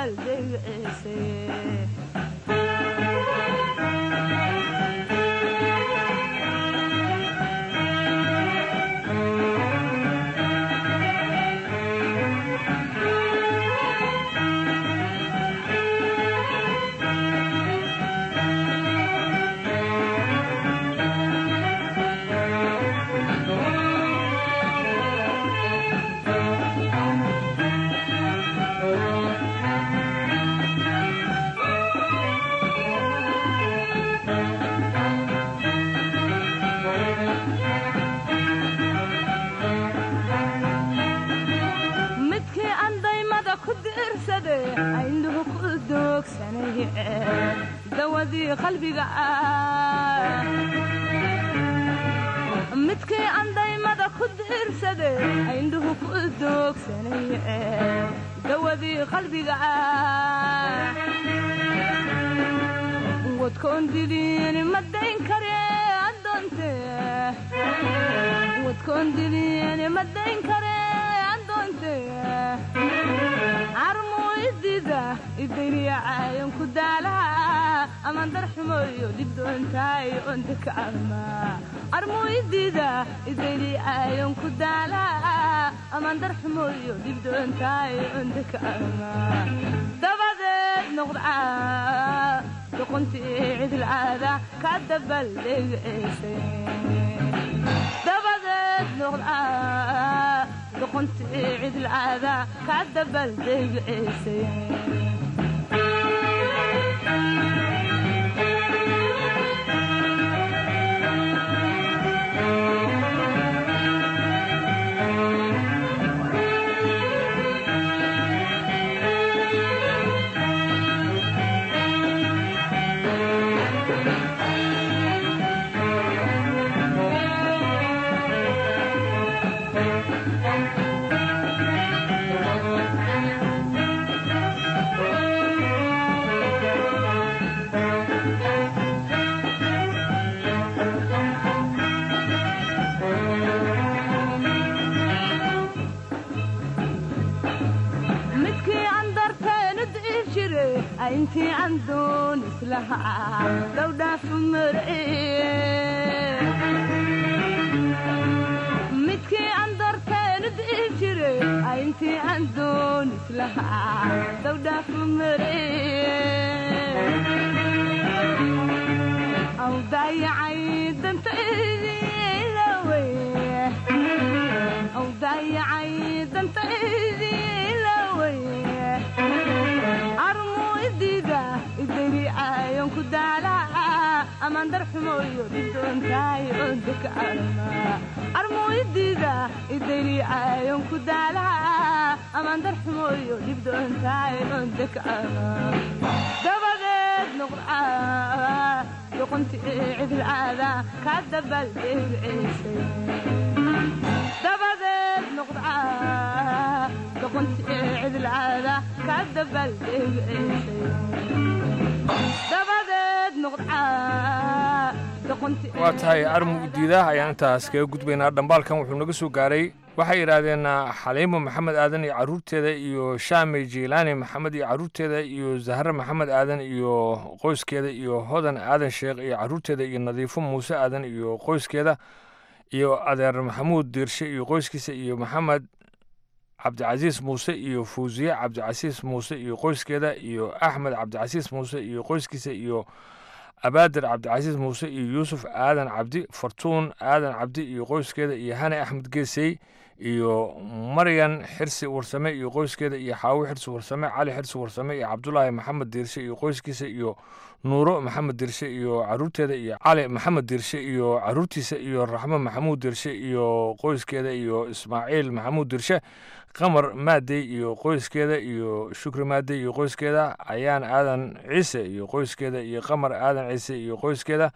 dabaldeegaesay midkii aan daymada ku diirsade aynuhu ku doogsanay dawadii qalbiga ah midkii aan daymada ku diirsade aynuhu ku doogsanay dawadii qalbiga ah wadkoon diliini ma dayn kare adoonte wadkoon diliini ma dayn kare adoonte carmu idida idiriicaayon ku daalaa ama darxumoyo dhibdoontaay onta ka ama carmu idida idiriicaayon ku daalaa ama darxumoyo dhibdoontaay onta ka ama dabadeed noqdaa doqontii cidlcaada ka dabaldeegaesay dabadeed noqdaa doqontii cidlcaada ka dabaldeegaesay intii aan doon islahaa dhowdhaafu marciye midkii aan doorteen dii jire intii aan doon islahaa dhowdhaafu marciye aw daayacay dantaydilawey aw daayacay dantaydilawey armuu idida idari ayon ku daalaca amaan darxumoyo didoontaay odaka arma armuu idida idari ayon ku daalaca amaan darxumoyo dhibdoontaay odaka arma dabadeed noqdaa doqonti cidilcaada ka dabaldegceysay dabadeed noqdaa doqonti cidilcaada ka dabaldegceysay dabadeed noqdaa doqonti waa tahay armu diida ayaan intaas kaga gudbaynaa dhambaalkan wuxuu naga soo gaaray waxay yidhaahdeen xaliimo maxamed aadan iyo caruurteeda iyo shaamey jiilaani maxamed iyo caruurteeda iyo zahre maxamed aadan iyo qoyskeeda iyo hodan aadan sheekh iyo caruurteeda iyo nadiifo muuse aadan iyo qoyskeeda iyo adeer maxamuud diirshe iyo qoyskiisa iyo maxamed cabdicasiis muuse iyo fuusiye cabdicasiis muuse iyo qoyskeeda iyo axmed cabdicasiis muuse iyo qoyskiisa iyo abaadir cabdicasiis muuse iyo yuusuf aadan cabdi fartuun aadan cabdi iyo qoyskeeda iyo hane axmed geesey iyo maryan xirsi warsame iyo qoyskeeda iyo xaawi xirsi warsame cali xirsi warsame iyo cabdulaahi maxamed diirshe iyo qoyskiisa iyo nuuro maxamed diirshe iyo caruurteeda iyo cali maxamed diirshe iyo caruurtiisa iyo raxmo maxamuud diirshe iyo qoyskeeda iyo ismaaciil maxamuud diirshe qamar maadey iyo qoyskeeda iyo shukri maadey iyo qoyskeeda ayaan aadan ciise iyo qoyskeeda iyo qamar aadan ciise iyo qoyskeeda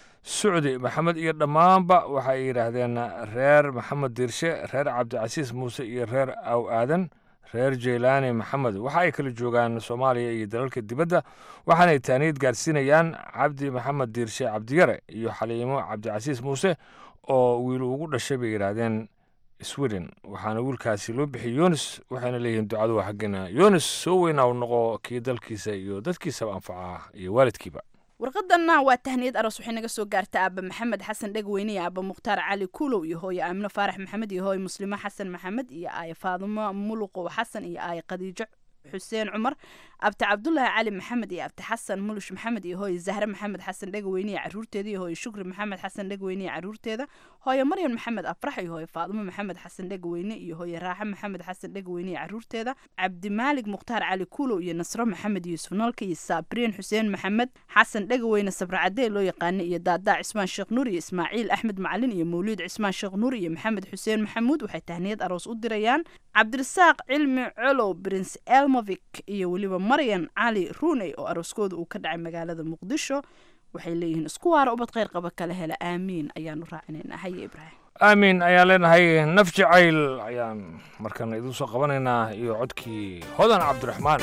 sucdi maxamed iyo dhammaanba waxay yidhaahdeen reer maxamed diirshe reer cabdicasiis muuse iyo reer aw aadan reer jeylaani maxamed waxa ay kala joogaan soomaaliya iyo dalalka dibadda waxaanay taaniyad gaarsiinayaan cabdi maxamed diirshe cabdiyare iyo xaliimo cabdicasiis muuse oo wiil ugu dhashay bay yidhaahdeen sweden waxaana wiilkaasi loo bixiyey yunis waxayna leeyihiin ducadu waa xaggeena yunis soo weynaa u noqo kii dalkiisa iyo dadkiisaba anfaca iyo waalidkiiba warqadanna waa tahniyad aroos waxay naga soo gaarta aaba maxamed xasan dhegweyne iyo aaba mukhtaar cali kuulow iyo hooye aamino faarax maxamed iyo hooye muslimo xasan maxamed iyo aaye faadumo muluqow xasan iyo aaye khadiijo xuseen cumar abti cabdulaahi cali maxamed iyo abti xasan mulush maxamed iyo hooye zahre maxamed xasan dhegweyne iyo caruurteeda iyo hooye shukri maxamed xasan dhegweyne iyo caruurteeda hooye maryan maxamed afrax iyo hooye faadumo maxamed xasan dhegweyne iyo hooye raaxe maxamed xasan dhegweyne iyo caruurteeda cabdimaalig mukhtaar cali kuulow iyo nasro maxamed yuusuf noolka iyo saabriin xuseen maxamed xasan dhegweyne sabracadee loo yaqaana iyo daadaa cismaan sheekh nuur iyo ismaaciil axmed macalin iyo mawliid cismaan sheekh nuur iyo maxamed xuseen maxamuud waxay tahniyad aroos u dirayaan cabdirasaaq cilmi colow prince elmovik iyo weliba maryan cali ruuney oo arooskooda uu ka dhacay magaalada muqdisho waxay leeyihiin isku waara ubad kheyr qaba kala hela aamiin ayaanu raacinaynaa haye ibraahim aamin ayaan leenahay naf jacayl ayaan markan idin soo qabanaynaa iyo codkii hodan cabdiraxmaan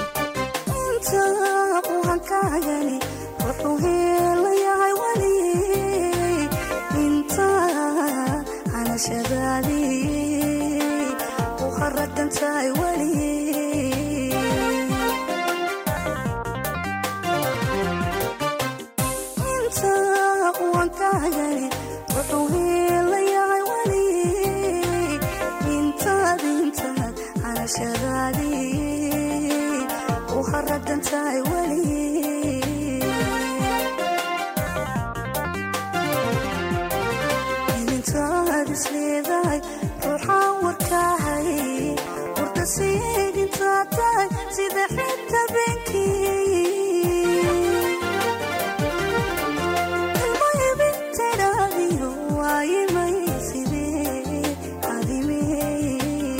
wuxuu heelayahay weli inta hanashadaadii u haragantahay weli inta uankahagani wuxuu heelayahay weli intaad intaad hanashadaadii u haragantahay weli intaad isleedahay ruuxaan warkaahay warka siidintaad tahay sida xita beenkii ilmayabintadhaadiyo waayimay sidee adimee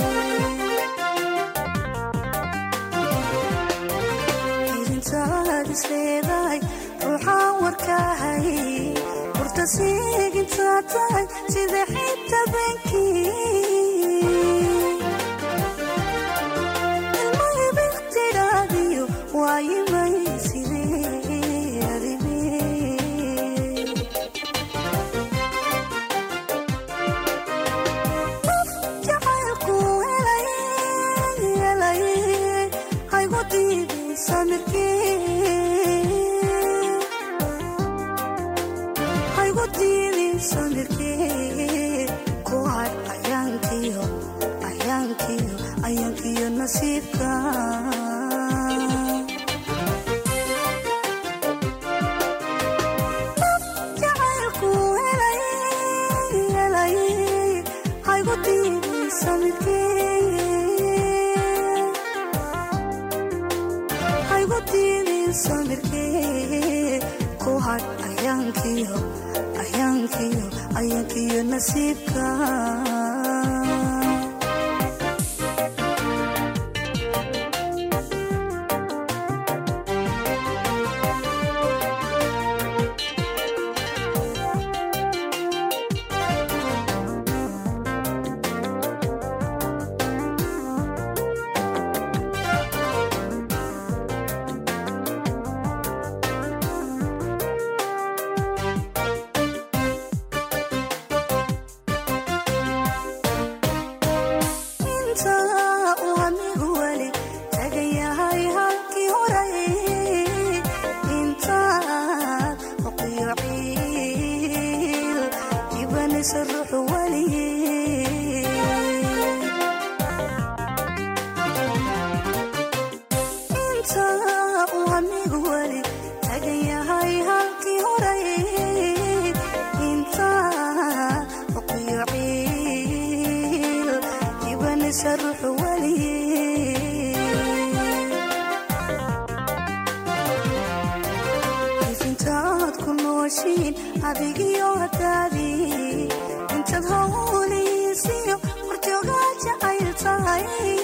idintaad isleedahay ruuxaan warkaahay warta siigintaad tahay sida xita beenkii ilmayabintidhaadiyo waayimay sidee adimee jacaylku helay helay haygu diiday samirkii samirkee ku hadh ayaankiyo ayaankiyo ayaankiyo nasiibka inta uu anigu weli tagan yahay halkii horay intaad oqiyo ciil ibanaysa ruuxu weli inta uu anigu weli tagan yahay halkii horay intaad oqiyo ciil ibanaysa ruuxu weli ifintaad ku nooshiin adigiyo hadaadii intaad howliisiyo horjoogaa jacayl tahay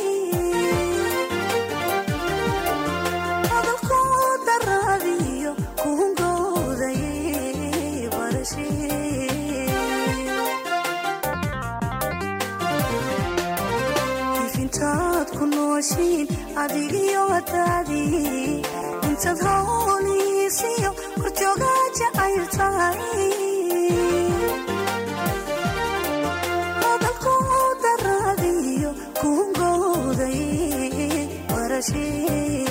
hadalku daraadiyo kuhungooday barashee ifintaad ku nooshiin adigiyo hadaadii intaad howliisiyo horjoogaa jacayl tahay hadalku daraadiyo kuhungooday barashee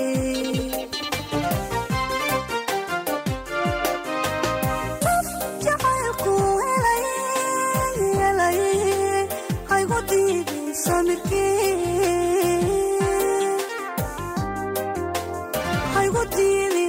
jacaylku helay helay haygu diiday samirkee haygu diiday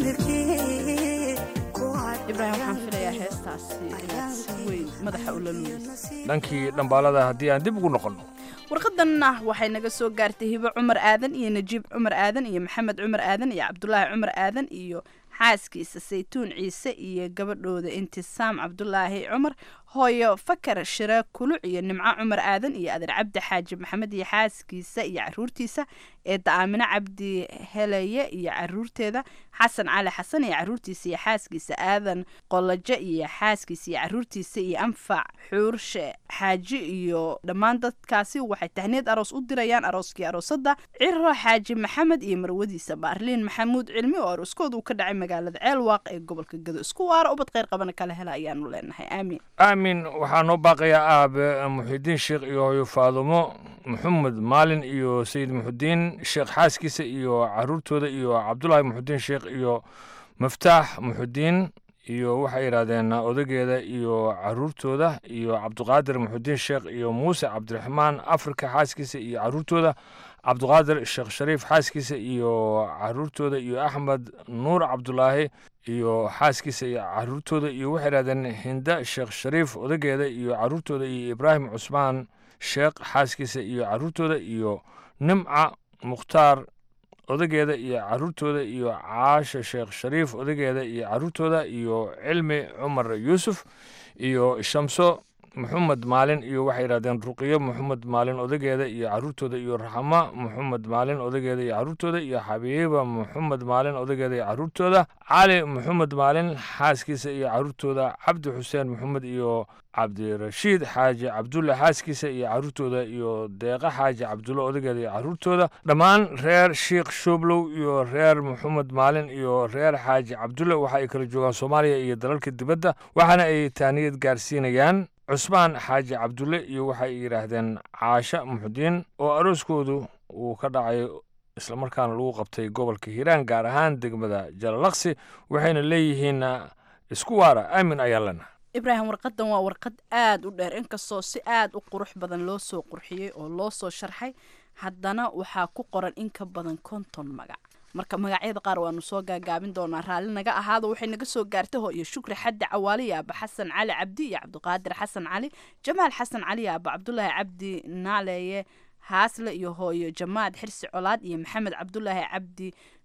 samirkee ku hadh ibraahim waxaan filayaa heestaasi inaad si weyn madaxa ula luulaysa dhankii dhambaalada haddii aan dib ugu noqonno warqadanna waxay naga soo gaartay hibo cumar aadan iyo najiib cumar aadan iyo maxamed cumar aadan iyo cabdulaahi cumar aadan iyo xaaskiisa saytuun ciise iyo gabadhooda intisaam cabdulaahi cumar hooyo fakar shire kuluc iyo nimco cumar aadan iyo adeer cabdi xaaji maxamed iyo xaaskiisa iyo caruurtiisa eedda aamine cabdi heleye iyo caruurteeda xasan cali xasan iyo caruurtiisa iyo xaaskiisa aadan qolajo iyo xaaskiisa iyo caruurtiisa iyo anfac xuurshe xaaji iyo dhammaan dadkaasi waxay tahniid aroos u dirayaan arooskii aroosada ciro xaaji maxamed iyo marwadiisa baarliin maxamuud cilmi oo arooskooda uu ka dhacay magaalada ceelwaaq ee gobolka gado isku waara ubad kheyr qabana kala hela ayaanu leenahay aamiin aamin waxaa noo baaqayaa aabe muxidiin sheekh iyo hooyo faadumo maxamed maalin iyo sayid muxudiin sheekh xaaskiisa iyo caruurtooda iyo cabdulaahi muxudiin sheekh iyo maftaax muxudiin iyo waxay yidhaahdeen odageeda iyo caruurtooda iyo cabduqaadir muxudiin sheekh iyo muuse cabdiraxmaan afrika xaaskiisa iyo caruurtooda cabduqaadir sheekh shariif xaaskiisa iyo caruurtooda iyo axmed nuur cabdulaahi iyo xaaskiisa iyo caruurtooda iyo waxay yidhahdeen hinda sheekh shariif odageeda iyo caruurtooda iyo ibraahim cusmaan sheekh xaaskiisa iyo caruurtooda iyo nimca mukhtaar odageeda iyo caruurtooda iyo caasha sheekh shariif odageeda iyo caruurtooda iyo cilmi cumar yuusuf iyo shamso maxamed maalin iyo waxay yidhahdeen ruqiyo maxamed maalin odageeda iyo caruurtooda iyo raxma maxamed maalin odageeda iyo caruurtooda iyo xabiiba maxamed maalin odageeda iyo caruurtooda cali maxamed maalin xaaskiisa iyo caruurtooda cabdi xuseen maxamed iyo cabdirashiid xaaji cabdulle xaaskiisa iyo caruurtooda iyo deeqa xaaji cabdulle odageeda iyo caruurtooda dhammaan reer sheikh shooblow iyo reer maxamed maalin iyo reer xaaji cabdulle waxa ay kala joogaan soomaaliya iyo dalalka dibadda waxaana ay taaniyad gaarsiinayaan cusmaan xaaji cabdulle iyo waxay yidhaahdeen caasha muxudiin oo arooskoodu uu ka dhacay islamarkaana lagu qabtay gobolka hiiraan gaar ahaan degmada jalalaqsi waxayna leeyihiin isku waara aamin ayaan lena ibraahim warqadan waa warqad aada u dheer inkastoo si aada u qurux badan loo soo qurxiyey oo loo soo sharxay haddana waxaa ku qoran in ka badan konton magac marka magacyada qaar waanu soo gaagaabin doonaa raalli naga ahaado waxay naga soo gaartay ho iyo shukri xaddi cawaali iyo aaba xasan cali cabdi iyo cabdiqaadir xasan cali jamaal xasan cali iyo aaba cabdulaahi cabdi naaleeye haasle iyo hooyo jamaad xirsi colaad iyo maxamed cabdulaahi cabdi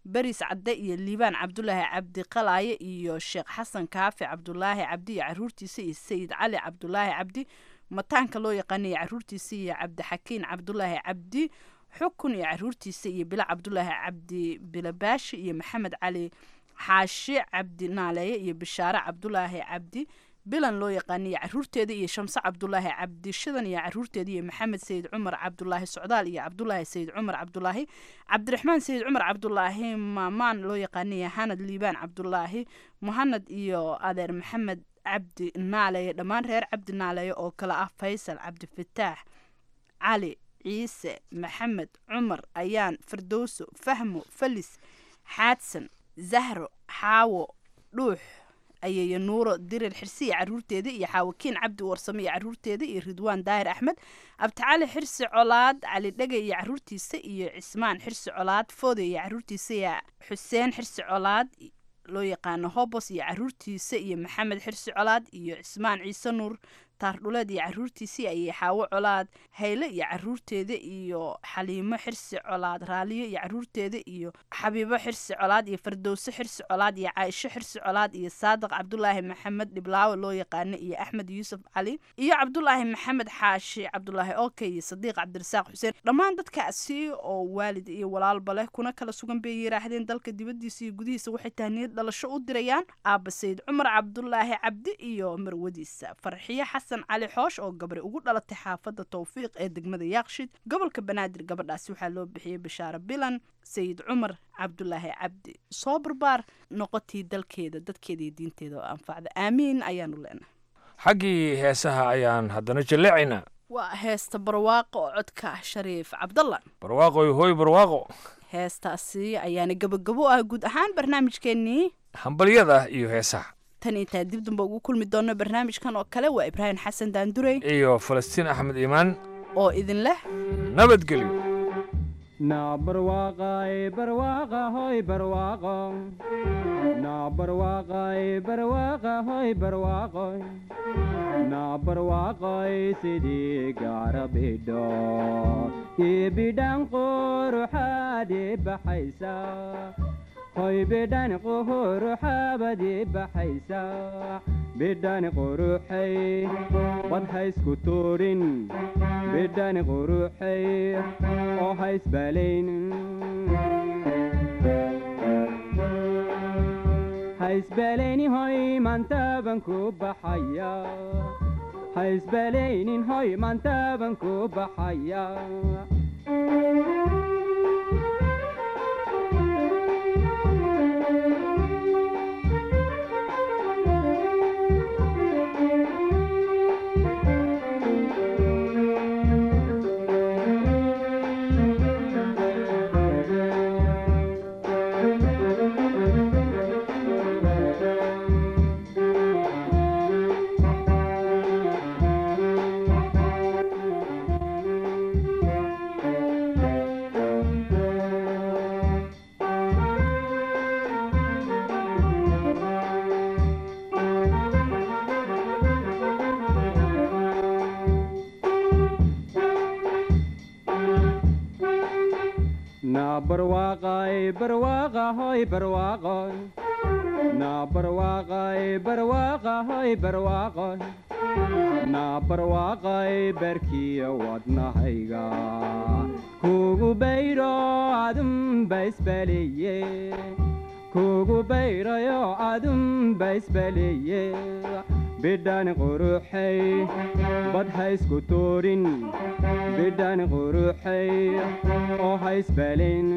beris cadde iyo liibaan cabdulaahi cabdi qalaaye iyo sheekh xasan kaafi cabdulaahi cabdi iyo caruurtiisa iyo sayid cali cabdulaahi cabdi mataanka loo yaqaanaya caruurtiisa iyo cabdixakiin cabdulaahi cabdi xukun iyo caruurtiisa iyo bila cabdulaahi cabdi bilabaashi iyo maxamed cali xaashi cabdi naaleeye iyo bishaare cabdulaahi cabdi bilan loo yaqaaniyo caruurteeda iyo shamse cabdulaahi cabdi shidan iyo caruurteeda iyo maxamed sayid cumar cabdulaahi socdaal iyo cabdulaahi sayid cumar cabdulaahi cabdiraxmaan sayid cumar cabdulaahi maamaan loo yaqaaniyo hanad liibaan cabdulaahi muhanad iyo adeer maxamed cabdi naaleeye dhammaan reer cabdi naaleeye oo kale ah faysal cabdifataax cali ciise maxamed cumar ayaan firdowso fahmo falis xaadsan zahro xaawo dhuux ayaya nuuro dirir xirsi iyo caruurteeda iyo xaawakiin cabdi warsame iyo caruurteeda iyo ridwaan daahir axmed abdicali xirsi colaad cali dhege iyo caruurtiisa iyo cismaan xirsi colaad foode iyo caruurtiisa iyo xuseen xirsi colaad loo yaqaano hobos iyo caruurtiisa iyo maxamed xirsi colaad iyo cismaan ciise nuur taardhuleed iyo caruurtiisii ayay xaawo colaad hayle iyo caruurteeda iyo xaliimo xirsi colaad raaliyo iyo caruurteeda iyo xabiibo xirsi colaad iyo fardowse xirsi colaad iyo caaisho xirsi colaad iyo saadiq cabdulaahi maxamed dhiblaawe loo yaqaano iyo axmed yuusuf cali iyo cabdulaahi maxamed xaashi cabdulaahi oke iyo sadiiq cabdirasaaq xuseen dhammaan dadkaasi oo waalid iyo walaalba leh kuna kala sugan bay yiraahdeen dalka dibadiisa iyo gudihiisa waxay tahniyad dhalasho u dirayaan aaba sayid cumar cabdulaahi cabdi iyo marwadiisa farxiyo xasan cali xoosh oo gabri ugu dhalatay xaafadda towfiiq ee degmada yaaqshid gobolka banaadir gabadhaasi waxaa loo bixiyey bishaare bilan sayid cumar cabdulaahi cabdi soo barbaar noqotii dalkeeda dadkeeda iyo diinteeda oo anfacda aamiin ayaanu leenahay xaggii heesaha ayaan haddana jalleecaynaa waa heesta barwaaqo oo codka shariif cabdalla barwaaqoy hooy barwaaqo heestaasi ayaana gabagabo ah guud ahaan barnaamijkeennii hambalyada iyo heesaha tan intaa dib damba ugu kulmi doono barnaamijkan oo kale waa ibraahim xasan daandurey iyo falastiin axmed iimaan oo idin leh nabadgelyo na barwaaqay barwaaqa hoy barwaaqo na barwaaqay barwaaqa hoy barwaaqoy na barwaaqoy sidii gaara bidho ii bidhan quruxaadii baxaysa hoy bidhan quruxaabadii baxaysa bidhan quruxay bad haysku tuurin bidhan quruxay oo haysbalayn haysbalayni hoy maantaaban ku baxaya haysbalaynin hoy maantaaban ku baxaya na barwaaqay barwaaqa hoy barwaaqoy na barwaaqay barwaaqa hoy barwaaqoy na barwaaqay barkiya wadnahayga kugu bayro adunba isbaleeye kugu bayrayo adunba isbaleeye bidhan quruxay bad haysku tuurin bidhan quruxay oo haysbalin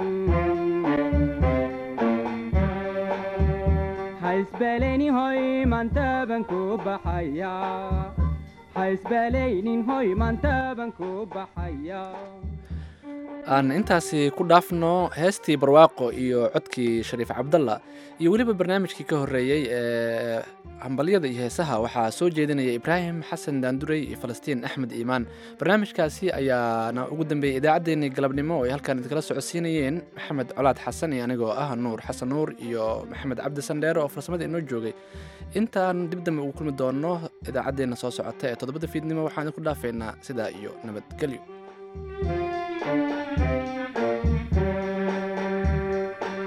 haysbaleyni hoy maantaaban ku baxaya haysbalaynin hoy maantaaban ku baxaya aan intaasi ku dhaafno heestii barwaaqo iyo codkii shariif cabdalla iyo weliba barnaamijkii ka horreeyey ee hambalyada iyo heesaha waxaa soo jeedinaya ibraahim xasan daandurey iyo falastiin axmed iimaan barnaamijkaasi ayaana ugu dambeeyey idaacaddeenii galabnimo oo ay halkaan idinkala socodsiinayeen maxamed colaad xasan iyo anigoo ah nuur xasan nuur iyo maxamed cabdi sandheere oo farsamada inoo joogay intaan dib dambe ugu kulmi doono idaacaddeenna soo socota ee toddobada fiidnimo waxaan idinku dhaafeynaa sidaa iyo nabadgelyo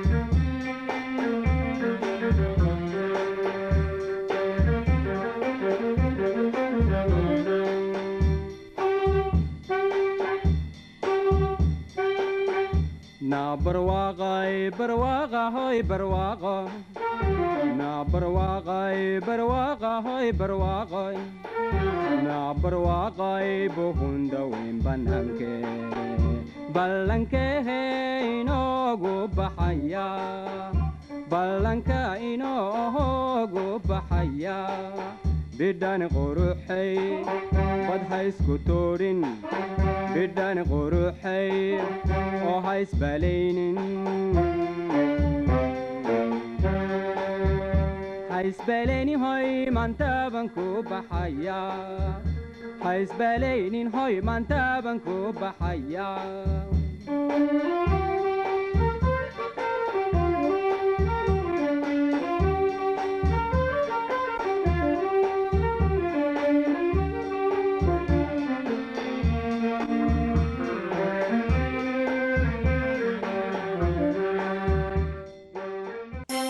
barwaaqa hoy barwaaqo na barwaaqay barwaaqa hoy barwaaqoy na barwaaqay buhunda weyn bananke ballankehe inoogu baxaya ballanka inoogu baxaya bidhani quruxay bad haysku toodhin bidhani quruxay oo haysbalaynin haysbalaynin hoy maantaaban ku baxaya haysbalaynin hoy maantaaban ku baxaya